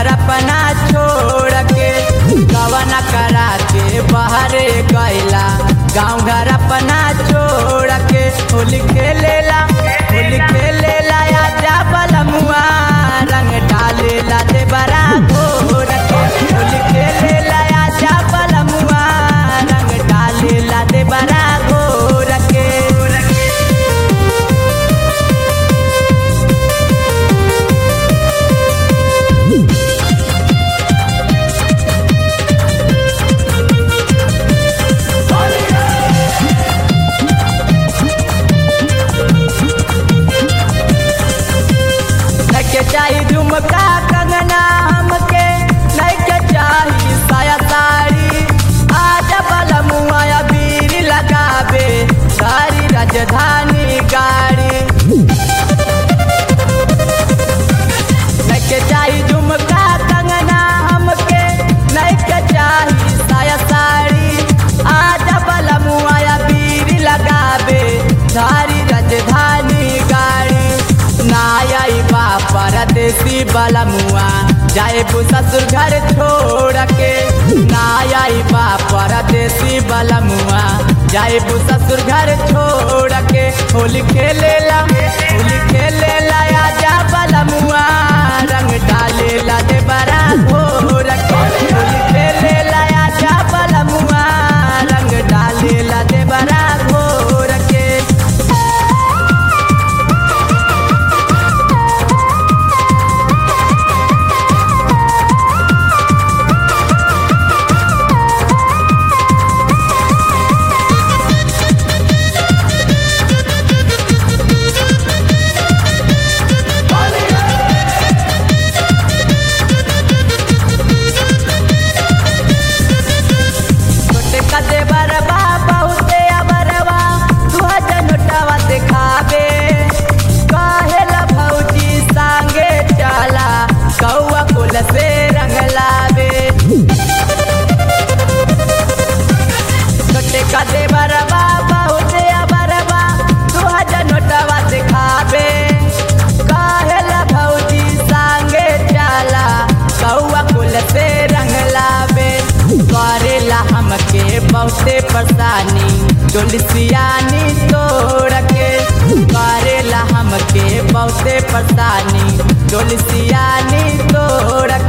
घर अपना छोड़ के गवना करा के बाहरे गैला गाँव घर अपना छोड़ के होली खेलेला होली खेलेला आजा बलमुआ रंग डालेला दे बरा घोर के होली खेलेला आजा बलमुआ रंग डालेला दे बरा घोर के नके चाही झुमका कंगना हमके नके चाही साया साड़ी आजा बलमुआ बीर लगावे सारी राजधानी गाड़ी नके चाही झुमका कंगना हमके नके चाही साया साड़ी आजा बलमुआ बीर लगावे सारी राजधानी गाड़ी नाई बा परदेसी बलमुआ जाए ससुर घर छोड़ के नाई बा परदेसी बलमुआ जाए ससुर घर छोड़ के होली खेलेला होली खेलेला आजा बलमुआ रंग डालेला दे बरा घोर के होली खेलेला आजा बलमुआ रंग डालेला दे बरा घोर के छोटे कदे बरबा बहुते अबरवा तू जनटवा दिखावे कहेला भौजी संगे चला कौआ कुल से रंग लावे छोटे कदे बरबा बहुते अबरवा तू जनटवा दिखावे कहेला भौजी संगे चला कौआ कुल से रंग लावे करेला हमके बहुते परेशानी डोलसियानी तोड़ के करेला हमके बहुते परेशानी डोलसियानी तोड़